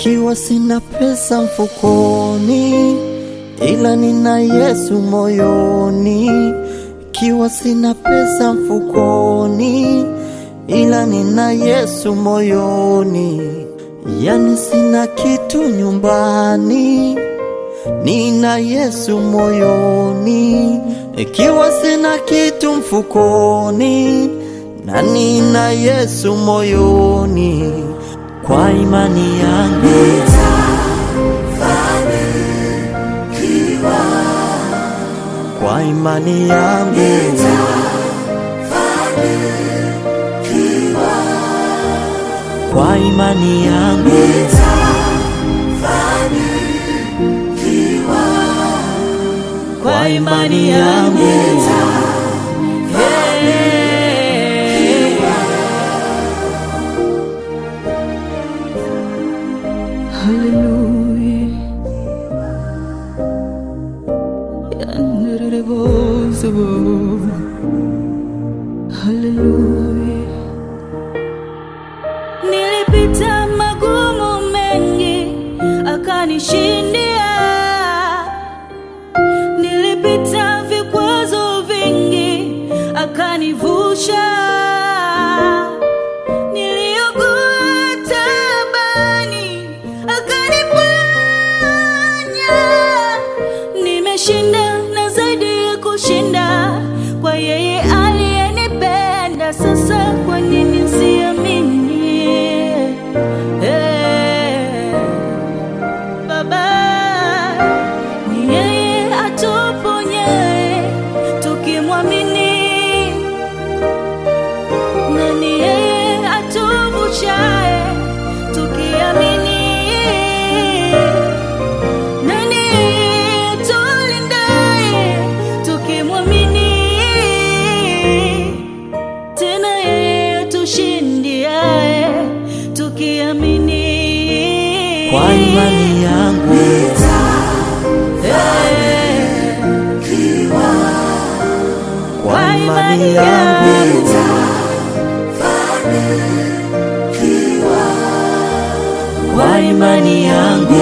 Ikiwa sina pesa mfukoni, ila nina Yesu moyoni. Ikiwa sina pesa mfukoni, ila nina Yesu moyoni. Yani sina kitu nyumbani, nina Yesu moyoni. Ikiwa sina kitu mfukoni, na nina Yesu moyoni. Kwa imani yangu kwa imani yangu kwa imani yangu kwa imani yangu Hey. Hallelujah. Yanderebozo. Hallelujah. Nilipita magumu mengi akanishindia. Nilipita vikwazo vingi akanivusha. Niliugua taabani akaniponya. Nimeshinda na zaidi ya kushinda kwa yeye aliyenipenda. Sasa kwa nini siamini? Eh, Baba ni yeye atuponyaye tukimwamini, na ni yeye atuvushaye tukiamini, na ni yeye atulindaye tukimwamini, tena yeye atushindiaye tukiamini. kwa imani yangu kwa imani yangu kwa imani yangu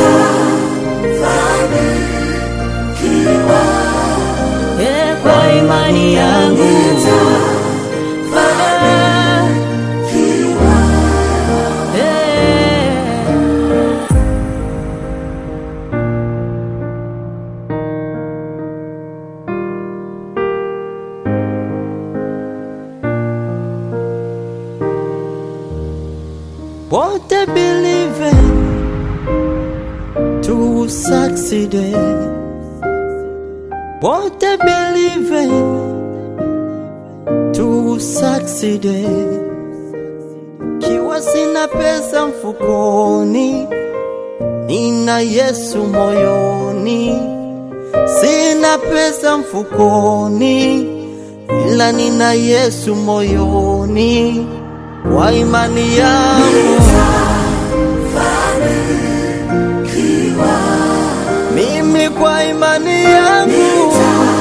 Eh, kwa imani yangu Baba. Eh. What they believe to succeed. What they believe to succeed. Kiwa sina pesa mfukoni, nina Yesu moyoni. Sina pesa mfukoni, ila nina Yesu moyoni. Kwa imani yangu mimi, kwa imani yangu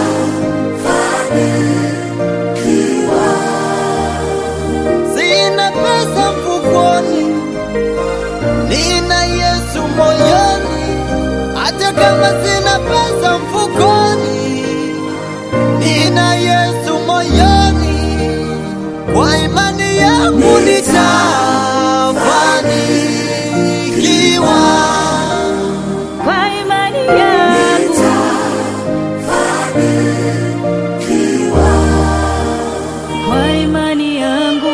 sina pesa mfukoni, nina Yesu moyoni. Hata kama sina pesa mfukoni, nina Yesu moyoni. Kwa imani yangu nitafanikiwa. Kwa imani yangu kwa imani yangu